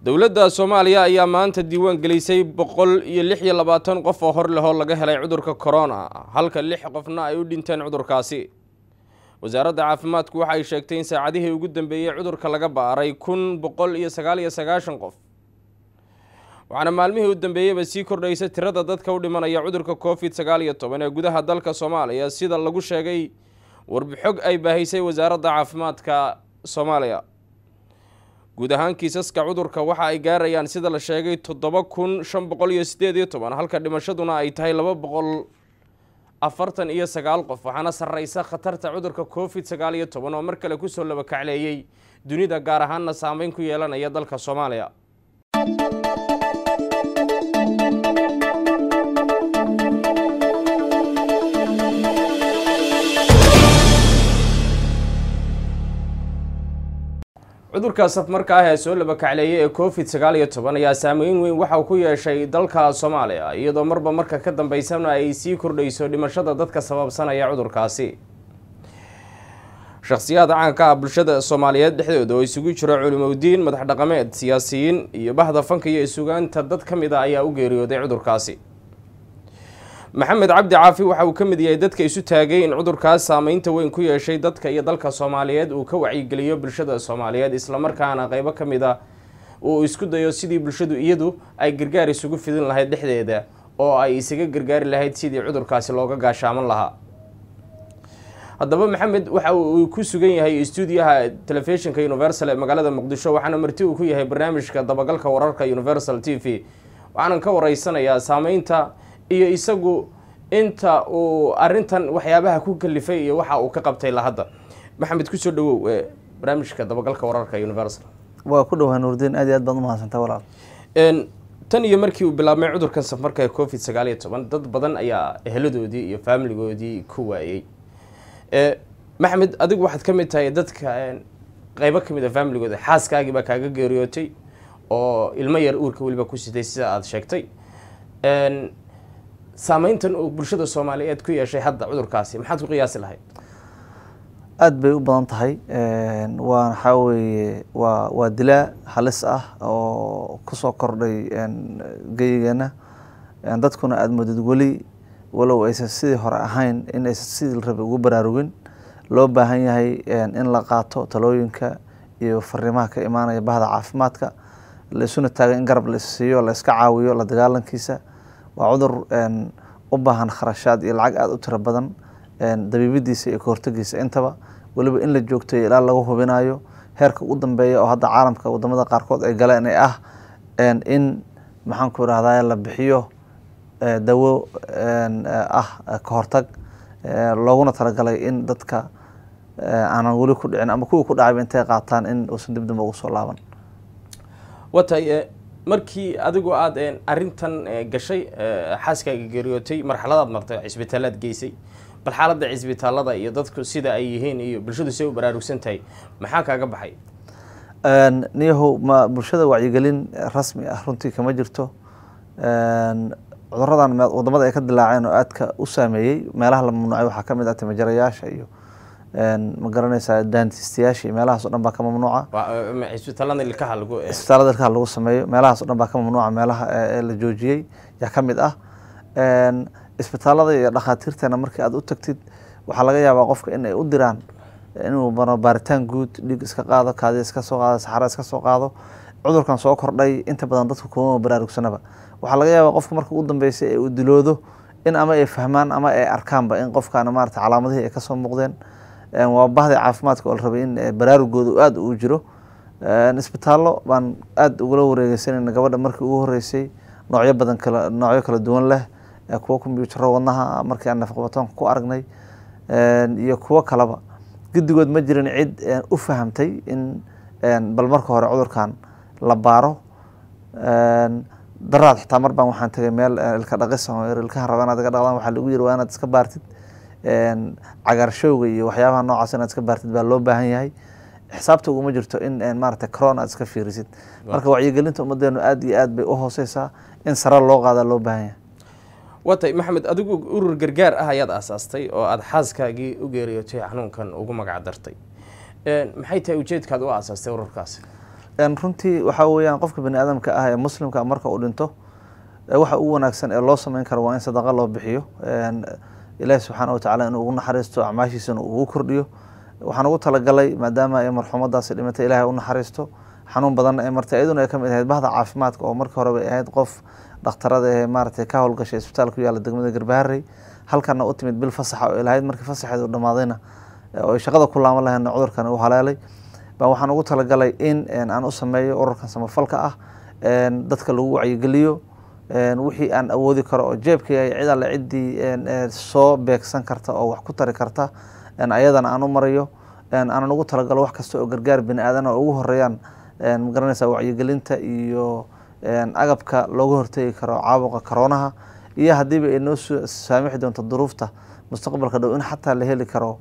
dowladda soomaaliya ayaa maanta diiwaan gelisay boqol iyo lix iyo labaatan qof oo hor lehoo laga helay cudurka corona halka lix qofna ay u dhinteen cudurkaasi wasaaradda caafimaadku waxa ay sheegtay in saacadihii ugu dambeeyey cudurka laga baaray kun boqol iyo sagaal iyo sagaashan qof waxaana maalmihii u dambeeyeyba sii kordhaysa tirada dadka u dhimanaya cudurka covid sagaal iyo toban ee gudaha dalka soomaaliya sida lagu sheegay warbixog ay baahisay wasaaradda caafimaadka soomaaliya guud ahaan kiisaska cudurka waxa ay gaarayaan sida la sheegay toddoba kun shan boqol iyo sideed iyo toban halka dhimashaduna ay tahay laba boqol afartan iyo sagaal qof waxaana sarreysa khatarta cudurka covid sagaal iyo toban oo mar kale kusoo labakacleeyey dunida gaar ahaanna saameyn ku yeelanaya dalka soomaaliya cudurka safmarka ah ee soo labakacleeyay ee covid sagaal iyo toban ayaa saameyn weyn waxauu ku yeeshay dalka soomaaliya iyadoo marba marka ka dambeysana ay sii kordhayso dhimashada dadka sababsanaya cudurkaasi shakhsiyaad caanka ah bulshada soomaaliyeed dhexdooda oo isugu jiro culimowdiin madax dhaqameed siyaasiyiin iyo bahda fanka iyo isugaanta dad ka mid a ayaa u geeriyooday cudurkaasi maxamed cabdi caafi waxa uu ka mid yahay dadka isu taagay in cudurkaas saameynta weyn ku yeeshay dadka iyo dalka soomaaliyeed uu ka wacyigeliyo bulshada soomaaliyeed islamarkaana qeybo ka mid a uu isku dayo sidii bulshadu iyadu ay gargaar isugu fidin lahayd dhexdeeda oo ay isaga gargaari lahayd sidii cudurkaasi looga gaashaaman lahaa haddaba maxamed waxa uu ku sugan yahay stuudiyaha telefishinka universal ee magaalada muqdisho waxaana marti uu ku yahay barnaamijka dabagalka wararka universal t v waxaanan ka wareysanayaa saameynta iyo isagu inta uu arintan waxyaabaha ku kalifay iyo waxa uu ka qabtay la hadda maxamed kusoo dhawow barnaamijka dabagalka wararka universal waa ku dhowaa nuurdiin aad iyo aad baad umahadsantaa walaal tan iyo markii uu bilaabmay cudurkan safarka ee covid sagaal iyo toban dad badan ayaa eheladoodii iyo faamiligoodii ku waayey maxamed adigu waxaad ka mid tahay dadka qeybo kamid a faamiligooda xaaskaagii baa kaaga geeriyootay oo ilmo yar uurka weliba ku sitay sida aada sheegtay saameyntan uu bulshada soomaaliyeed ku yeeshay hadda cudurkaasi maxaad ku qiyaasi lahayd aada bay u badan tahay waa waxaa weeye waa waa dilaa halis ah oo kusoo kordhay geyigeena dadkuna aada moodid weli walow aysan sidii hore ahayn in aysan sidii la rabay ugu baraarugin loo baahan yahay in la qaato talooyinka iyo fariimaha ka imaanaya bahda caafimaadka la isuna taaga in garab la isiiyo la iska caawiyo la dagaalankiisa waa cudur u baahan kharashaad iyo lacag aada u tiro badan dabiibidiisa iyo kahortagiisa intaba weliba in la joogtayo ilaa lagu hubinayo heerka ugu dambeeya oo hadda caalamka wadamada qaarkood ay galeen ee ah in maxaanku irahdaa la bixiyo dawo ah kahortag looguna talagalay in dadka aanan weli ku dhicin ama kuwii ku dhacayba intay qaataan in uusan dib dambe ugu soo laaban watay markii adigu aada arintan gashay xaaskaaga geeriyootay marxaladaad martay cisbitaalaad geysay bal xaaladda cisbitaalada iyo dadku sida ay yihiin iyo bulshadu say u baraarugsan tahay maxaa kaaga baxay niyahow ma bulshada wacyigelin rasmi ah runtii kama jirto cuduradan wadamada ay ka dilaaceen oo aadka u saameeyey meelaha la mamnuucay waxaa kamid ah timajarayaasha iyo ma garanaysaa daantistayaasha iyo meelahaas o dhan baa ka mamnuuca cisbitaalada ilkaha lagu isbitaalada ilkaha lagu sameeyo meelahaas o dhan baa ka mamnuuca meelaha la joojiyey yaa ka mid ah isbitaalada iyo dhakhaatiirteena markii aad u tagtid waxaa laga yaabaa qofka in ay u diraan inuu maro baaritaan guud dhiig iska qaado kaadi iska soo qaado saxara iska soo qaado cudurkan soo kordhay inta badan dadku kuma baraarugsanaba waxaa laga yaabaa qofka marka ugu dambeysay ee uu diloodo in ama ay fahmaan ama ay arkaanba in qofkan maarata calaamadihii ay kasoo muuqdeen waa bahdi caafimaadka oo la rabay in baraarugooda aada uu jiro isbitaallo baan aada ugula wareegeysanayna gabadha markii ugu horeysay noocyo badan kala noocyo kala duwan leh kuwo kombyutaro wadnaha markii aan nafaqabatoonka ku aragnay iyo kuwo kaleba guddigood ma jirin cid u fahamtay in bal marka hore cudurkan la baaro daraad xitaa mar baan waxaan tagay meel ilka dhaqisa ilkaha raba inaad iga dhaqdaan waxaa lagu yiri waa inaad iska baartid cagaarshowga iyo waxyaabaha noocaas inaad iska baartid baa loo baahan yahay xisaabta uguma jirto in maarata corona aad iska fiirisid marka wacyigelinta ummadeenu aada iyo aad bay u hooseysaa in sare loo qaadaa loo baahan yahay watay maxamed adigu urur gargaar ah ayaad aasaastay oo aada xaaskaagii u geeriyootay xanuunkan ugu magac dartay maxay tahay ujeedkaad u aasaastay ururkaasi runtii waxaa weeyaan qofka bani aadamka ah ee muslimka marka uu dhinto waxa ugu wanaagsan ee loo sameyn karo waa in sadaqa loo bixiyo ilaahi subxaana watacala inuu ugu naxariisto acmaashiisana uu ugu kordhiyo waxaan ugu talagalay maadaama ay marxuumadaasi dhimatay ilahay u naxariisto xanuun badanna ay martay iyaduna ay kamid ahayd bahda caafimaadka oo markii hore bay ahayd qof dhakhtarada ee maaragtay ka howlgashay isbitaal ku yaala degmada garbaharey halkana u timid bil fasaxa oo ilahayd markii fasaxeed uu dhamaadayna oo ay shaqada ku laaman lahaydna cudurkan u haleelay baa waxaan ugu talagalay in aan u sameeyo ururkan samafalka ah dadka lagu wacyigeliyo wixii aan awoodi karo oo jeebkay cid alle ciddii soo beegsan karta oo wax ku tari karta ayadana aan u marayo aanan ugu talagalo wax kasta oo gargaar bini aadan oo ugu horeeyaan magaranaysa wacyigelinta iyo agabka looga hortegi karo caabuqa karoonaha iyo haddiiba ay noo saamixi doonto duruufta mustaqbalka dhow in xataa la heli karo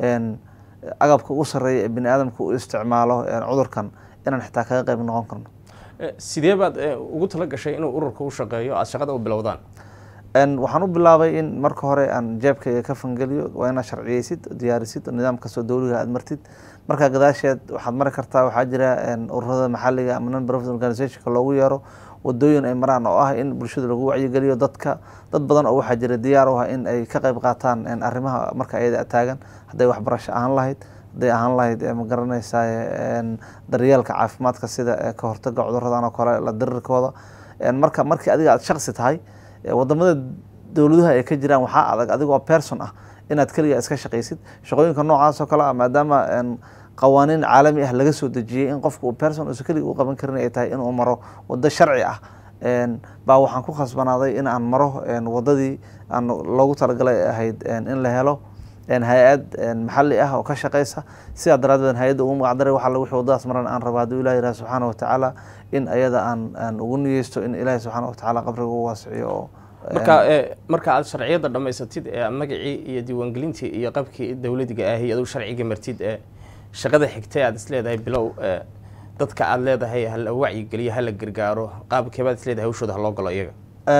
agabka ugu sarreeya ee bini aadamka u isticmaalo cudurkan inaan xitaa kaga qayb noqon karno sidee baad ugu tala gashay inuu ururka u shaqeeyo aada shaqada u bilowdaan waxaan u bilaabay in marka hore aan jeebkayga ka fangeliyo waa inaad sharciyeysid diyaarisid nidaam kastoo dowliga aad martid markaa gadaasheed waxaad mari kartaa waxaa jira ururada maxaliga ama non profit organizationka loogu yeero wadooyin ay maraan oo ah in bulshada lagu wacyigeliyo dadka dad badan oo waxaa jira diyaar u ah in ay ka qayb qaataan arrimaha marka ayada taagan hadday waxbarasho ahaan lahayd hadday ahaan lahayd ma garanaysaa daryeelka caafimaadka sida ka hortaga cuduradan oo kale la dirirkooda marka markii adiga aad shaqsi tahay wadamada dowladuha ay ka jiraan waxaa adag adigoo person ah inaad keliga iska shaqaysid shaqooyinka noocaas oo kale ah maadaama qawaaniin caalami ah laga soo dejiyey in qofka uu person uusan keliga u qaban karin ay tahay inuu maro wado sharci ah baa waxaan ku khasbanaaday in aan maro wadadii aan loogu talagalay ahayd in la helo hay-ad maxali ah oo ka shaqeysa sidaa daraadeed hay-adda ugu magacdaray waxa wixii wadadaas maran aan raba hadduu ilahi yiraha subxaana watacaala in ayada aan aan ugu niyeysto in ilaahi subxaana watacaala qabriga u waasiciyo oo marka marka aad sharciyadda dhammaysatid ee magacii iyo diiwaangelintii iyo qabkii dowladiga ahi aduu sharciga martid ee shaqada xigtay aad isleedahay bilow dadka aad leedahay hala wacyigeliyo hala gargaaro qaabkeebaad isleedahay hawshooda haloo galo iyaga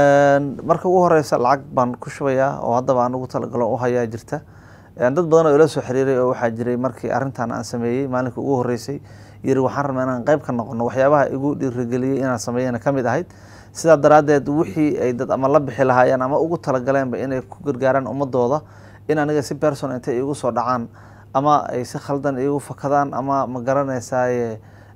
marka ugu horeysa lacag baan ku shubayaa oo haddaba aan ugu talagalo u hayaa jirta dad badan oo ila soo xiriiray oo waxaa jiray markii arrintan aan sameeyey maalinka ugu horeysay yiri waxaan rabnaa inaan qayb ka noqono waxyaabaha igu dhiirigeliyey inaan sameeyana ka mid ahayd sidaa daraaddeed wixii ay dad ama la bixi lahaayeen ama ugu talagaleenba inay ku gargaaraan ummadooda in aniga si person intay igu soo dhacaan ama ay si khaldan igu fakadaan ama ma garanaysaaye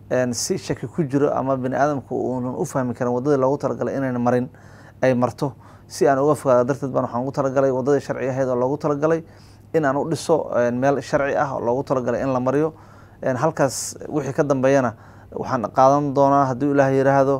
si shaki ku jiro ama bini aadamku uunan u fahmi karin waddadii loogu talagalay inayna marin ay marto si aan uga fogaado darteed baan waxaan ugu talagalay waddadii sharci ahayd oo loogu talagalay in aan u dhiso meel sharci ah oo loogu talagalay in la mariyo halkaas wixii ka dambeeyana waxaan qaadan doonaa hadduu ilaah yiraahdo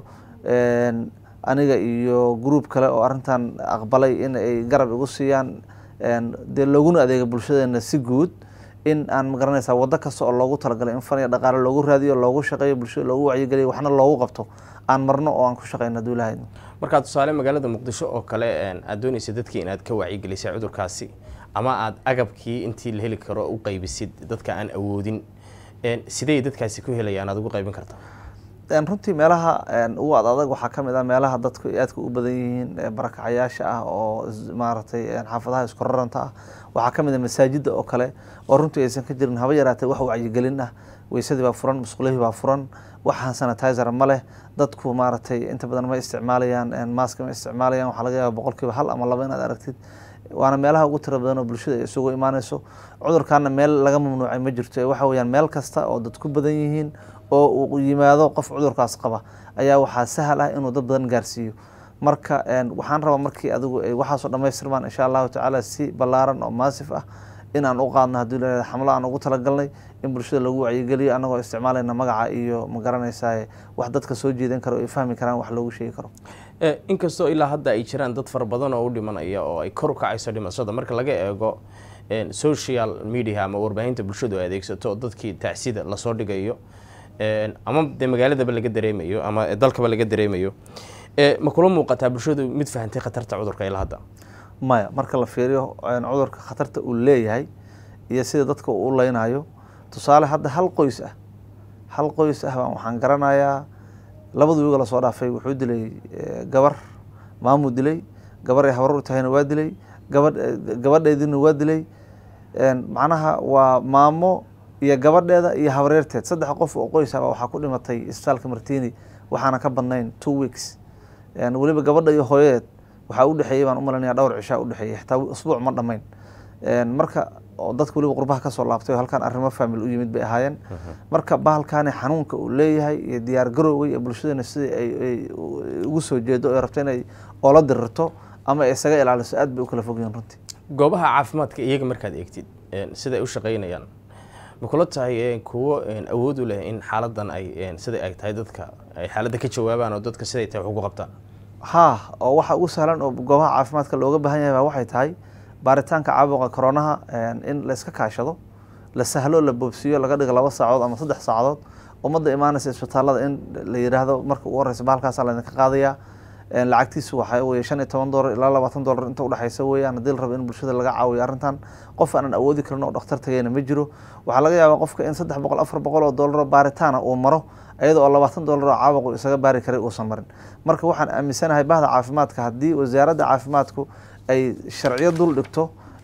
aniga iyo gruub kale oo arrintan aqbalay in ay garab igu siiyaan dee looguna adeega bulshadeena si guud in aan magaranaysaa waddo kasta oo loogu talagalay in fan iyo dhaqaale loogu raadiyo loogu shaqeeyo bulshada loogu wacyigeliyo waxna loogu qabto aan marno oo aan ku shaqeyno hadduu ilaah markaa tusaale magaalada muqdisho oo kale aad doonaysa dadkii inaad ka wacyigelisay cudurkaasi ama aada agabkii intii la heli karo u qaybisid dadka aan awoodin sidey dadkaasi ku helayaan aad ugu qaybin kartaa runtii meelaha ugu ad adag waxaa ka mid ah meelaha dadku aadka u badan yihiin barakacayaasha ah oo maaragtay xaafadaha isku raranta ah waxaa ka mid ah masaajidda oo kale oo runtii aysan ka jirin haba yaraatee wax wacyigelin ah weysadii baa furan musqulihii baa furan waxaan sanitizer ma leh dadku maaragtay inta badan ma isticmaalayaan maaska ma isticmaalayaan waxaa laga yaaba boqolkiiba hal ama laba inaad aragtid waana meelaha ugu tira badan oo bulshada ay isugu imaaneyso cudurkaana meel laga mamnuucay ma jirto ee waxa weyaan meel kasta oo dad ku badan yihiin oo uu yimaado qof cudurkaas qaba ayaa waxaa sahal ah inuu dad badan gaarsiiyo marka waxaan rabaa markii adigu ay waxaasoo dhamaystirmaan insha allahu tacaala si ballaaran oo maasif ah inaan u qaadno haddii la xamlo aan ugu talagalnay in bulshada lagu wacyigeliyo annagoo isticmaalayna magaca iyo ma garanaysaa wax dadka soo jeedan karo ay fahmi karaan wax loogu sheegi karo inkastoo ilaa hadda ay jiraan dad fara badan oo u dhimanaya oo ay kor u kacayso dhimashada marka laga eego social media ama warbaahinta bulshadu ay adeegsato oo dadkii tacsida lasoo dhigayo ama dee magaaladaba laga dareemayo ama dalkaba laga dareemayo ma kula muuqataa bulshadu mid fahantay khatarta cudurka ilaa hadda maya marka la fiiriyo cudurka khatarta uu leeyahay iyo sida dadka uu u leynayo tusaale hadda hal qoys ah hal qoys ah baan waxaan garanayaa labada wiiga lasoo dhaafay wuxuu dilay gabar maamuu dilay gabar ay habar u tahayna waa dilay gabadh gabadheedina waa dilay macnaha waa maamo iyo gabadheeda iyo habareerteed saddex qof oo qoys ah waxaa ku dhimatay isbitaalka martini waxaana ka badnayn two weeks weliba gabadha iyo hooyadeed waxaa udhexeeyey baan umalanaya dhowr cishaa udhexeeyey xitaa usbuuc ma dhamayn marka oo dadka weliba qurbaha kasoo laabtay oo halkan arrimo famil u yimid bay ahaayeen marka bahalkaani xanuunka uu leeyahay iyo diyaar garowga iyo bulshadana sidai ay ugu soo jeedo ay rabto inay oola dirirto ama ay isaga ilaaliso aad bay u kala fogyihin runtii goobaha caafimaadka iyaga markaad eegtid siday u shaqaynayaan ma kula tahay kuwo awood u leh in xaaladan ay siday ay tahay dadka ay xaaladda ka jawaabaan oo dadka siday tahay wax ugu qabtaan haa oo waxa ugu sahlan oo goobaha caafimaadka looga baahan yahay baa waxay tahay baaritaanka caabuqa koronaha in layska kaashado la sahlo la boobsiiyo laga dhigo laba saacadood ama saddex saacadood ummadda imaanaysa isbitaalada in la yidhaahdo marka ugu horeysa bahalkaasa laydinka qaadayaa lacagtiisu waxaa weye shan iyo toban dollar ilaa labaatan dollar inta udhexeysa weeyaan haddii la rabo in bulshada laga caawiyo arrintan qof aanan awoodi karin oo dhakhtar tagayna ma jiro waxaa laga yaabaa qofka in saddex boqol afar boqol oo dollar oo baaritaana uu maro iyada oo labaatan dollar oo caabuqu isaga baari karay uusan marin marka waxaan aaminsanahay bahda caafimaadka haddii wasaaradda caafimaadku ay sharciyo dul dhigto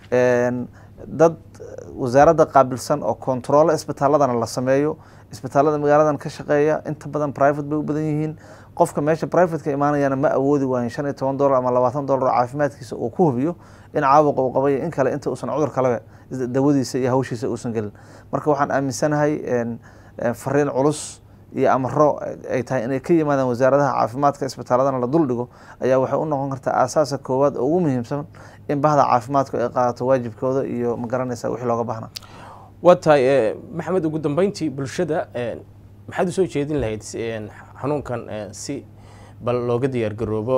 dad wasaaradda qaabilsan oo kontaroolo isbitaaladana la sameeyo isbitaalada magaaladan ka shaqeeya inta badan private bay u badan yihiin qofka meesha privateka imaanayana ma awoodi waayin shan iyo toban dollar ama labaatan dollar oo caafimaadkiisa uu ku hubiyo in caabuqa uu qabayo in kale inta uusan cudur kaleba dawadiisa iyo hawshiisa uusan gelin marka waxaan aaminsanahay fariin culus iyo amaro ay tahay inay ka yimaadaan wasaaradaha caafimaadka isbitaaladana la dul dhigo ayaa waxay u noqon kartaa aasaaska koowaad oo ugu muhiimsan in bahda caafimaadku ay qaadato waajibkooda iyo magaranaysa wixii looga baahnaa waa tahay maxamed ugu dambeyntii bulshada maxaad usoo jeedin lahayd xanuunkan si bal looga diyaar garoobo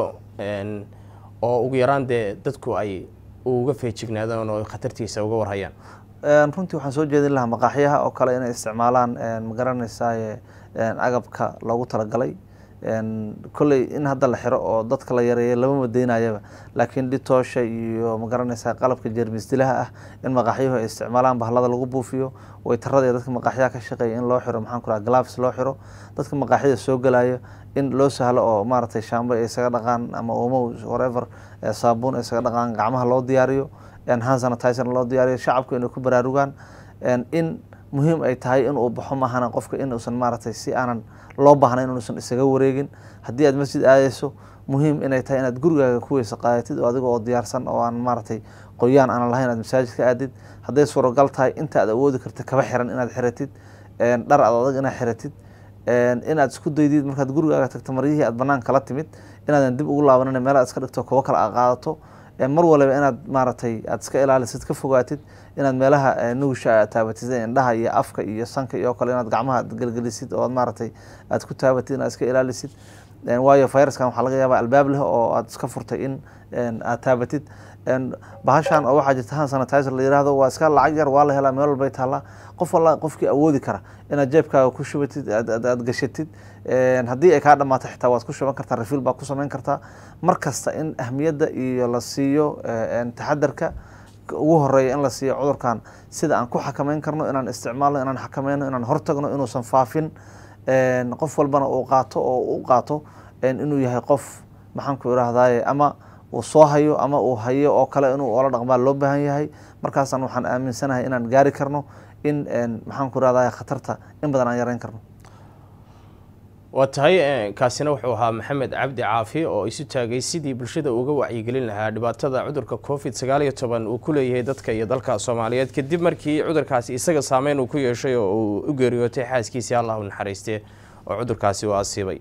oo ugu yaraan dee dadku ay uga feejignaadaan oo khatartiisa uga warhayaan runtii waxaan soo jeedin lahaa maqaaxyaha oo kale inay isticmaalaan magaranaysaa agabka loogu talagalay kolley in hadda la xiro oo dadka la yareeya lama madeynayaba laakiin dhitoosha iyo magaranaysaa qalabka jeermis dilaha ah in maqaaxyuhu ay isticmaalaan bahlada lagu buufiyo waytarada iyo dadka maqaaxyaha ka shaqeeya in loo xiro maxaan ku raha gloves loo xiro dadka maqaaxyada soo galaya in loo sahlo oo maaragtay shaambo ay isaga dhaqaan ama omo whatever saabuun ay isaga dhaqaan gacmaha loo diyaariyo hand sanitizer loo diyaariyo shacabku inay ku baraarugaan in muhiim ay tahay in uu baxo maahana qofka inuusan maaragtay si aanan loo baahnayn inuusan isaga wareegin haddii aad masjid aadayso muhiim inay tahay inaad gurigaaga ku weysa qaadatid oo adiga oo diyaarsan oo aan maaragtay qoyaan aanan lahayn aad masaajid ka aadid hadday suuragal tahay inta aad awoodi karta kaba xiran inaad xiratid dhar ad adag inaad xiratid inaad isku daydid markaad gurigaaga tagto maryihii aad banaan kala timid inaadan dib ugu laabanin meelaad iska dhigto kuwo kale aad qaadato mar waliba inaad maaragtay aad iska ilaalisid ka fogaatid inaad meelaha nuusha aad taabatid indhaha iyo afka iyo sanka iyo kale inaad gacmaha aad gelgelisid oo aad maaragtay aad ku taabatid inaad iska ilaalisid waayo viruskan waxaa laga yaabaa albaab leh oo aad iska furtay in aad taabatid bahashan oo waxaa jirta hand sanitizer la yihahdo waa iska lacag yar waa la helaa meel walbay taallaa qof walla qofkii awoodi kara inaad jeebkaaga ku shubatid aad gashatid haddii ay kaa dhamaato xitaa waad ku shuban kartaa rafiil baad ku samayn kartaa mar kasta in ahmiyadda iyo la siiyo taxadarka ugu horeeya in la siiyo cudurkan sida aan ku xakameyn karno inaan isticmaalno inaan xakameyno inaan hortagno inuusan faafin qof walbana uu qaato oo u qaato inuu yahay qof maxaan ku irahdaye ama uu soo hayo ama uu hayo oo kale inuu oola dhaqmaa loo baahan yahay markaasaan waxaan aaminsanahay inaan gaari karno in maxaan ku irahdaye khatarta in badan aan yareyn karno waa tahay kaasina wuxuu ahaa maxamed cabdi caafi oo isu taagay sidii bulshada uga wacyigelin lahaa dhibaatada cudurka covid sagaal iyo toban uu ku leeyahay dadka iyo dalka soomaaliyeed kadib markii cudurkaasi isaga saameyn uu ku yeeshay oo uu u geeriyootay xaaskiisii allah u naxariistee oo cudurkaasi uu asiibay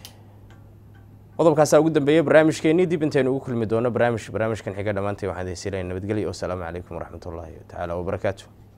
qodobkaasaa ugu dambeeyey barnaamijkeenii dib intaynu ugu kulmi doono barnaamij barnaamijkan xiga dhammaantay waxaan idin siilaya nabadgelyo wasalaamu calaykum waraxmatullaahi tacaala wabarakaatu